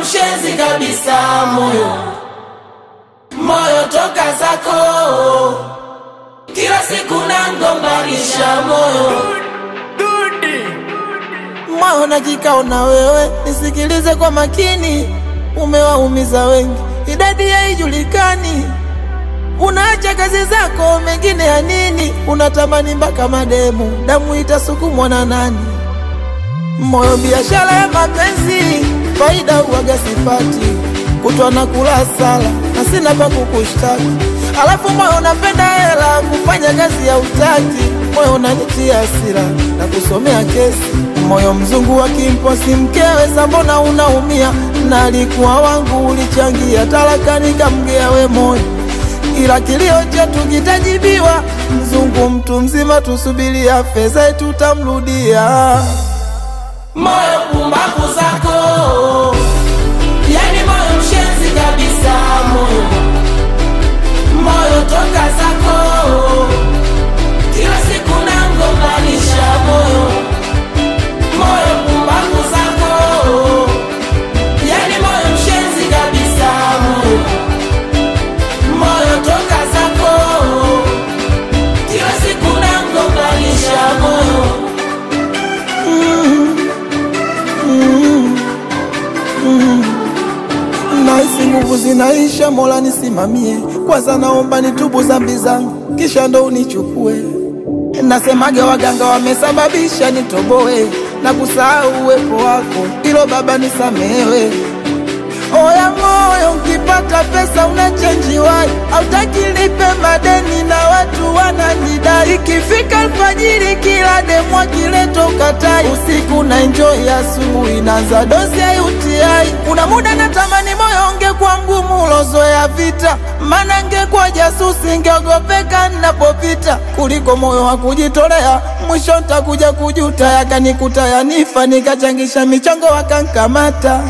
mshenzi kabisa, moyo moyo toka zako, kila siku nangombanisha moyo moyo na kikao na wewe, nisikilize kwa makini, umewaumiza wengi, idadi haijulikani. Unaacha kazi zako, mengine ya nini? Unatamani mpaka mademu, damu itasukumwa na nani? Moyo biashara ya mapenzi, faida uwaga sipati, kutwa na kula sala na sina pa kukushtaki. Alafu moyo unapenda hela, kufanya kazi ya utaki. Moyo unanitia hasira na kusomea kesi. Moyo mzungu wa kimposi mkewe, sambona unaumia? Na alikuwa wangu, ulichangia talaka, nikamgea we moyo ila kilio chetu kitajibiwa. Mzungu mtu mzima, tusubiria fedha tutamrudia. moyo pumbavu zako, yani moyo mshenzi kabisa, moyo moyo toka zako, kila siku nangombanisha moyo moyo pumbavu zako, yani moyo mshenzi kabisa, moyo moyo toka zako, kila siku nangombanisha moyo Nahisi nguvu zinaisha, Mola nisimamie. Kwanza naomba nitubu dhambi zangu, kisha ndo unichukue. Nasemage waganga wamesababisha nitoboe na kusahau uwepo wako, ilo Baba nisamehewe. Oya moyo, ukipata pesa unachenjiwai, hautaki nipe madeni na watu wananidai. Ikifika alfajiri, kila demu akileta ukatai, usiku na enjoy, asubuhi naanza dozi ya UTI. Kuna muda natamani moyo ungekuwa mgumu ulozoea vita, maana ngekuwa jasusi, ngeogopeka ninapopita, kuliko moyo wa kujitolea. Mwisho ntakuja kujuta, yakanikuta yanifa, nikachangisha michango wakankamata.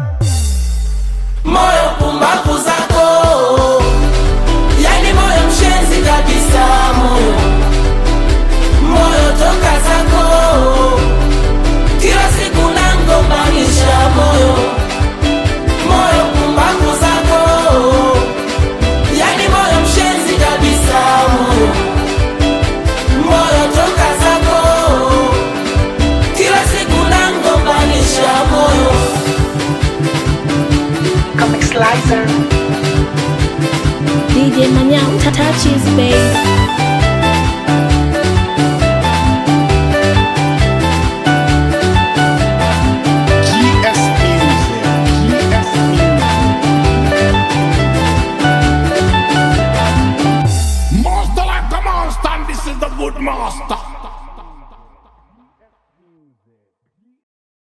moyo pumbavu zako, yani moyo mshenzi kabisa, moyo moyo toka zako, kila siku nangombanisha moyo moyo pumbavu zako, yani moyo mshenzi kabisa, moyo moyo toka zako, kila siku nangombanisha moyo Comic Slicer. DJ Manyao Tatachis babe. GS Music. GS Music. Master like the monster, and this is the good master.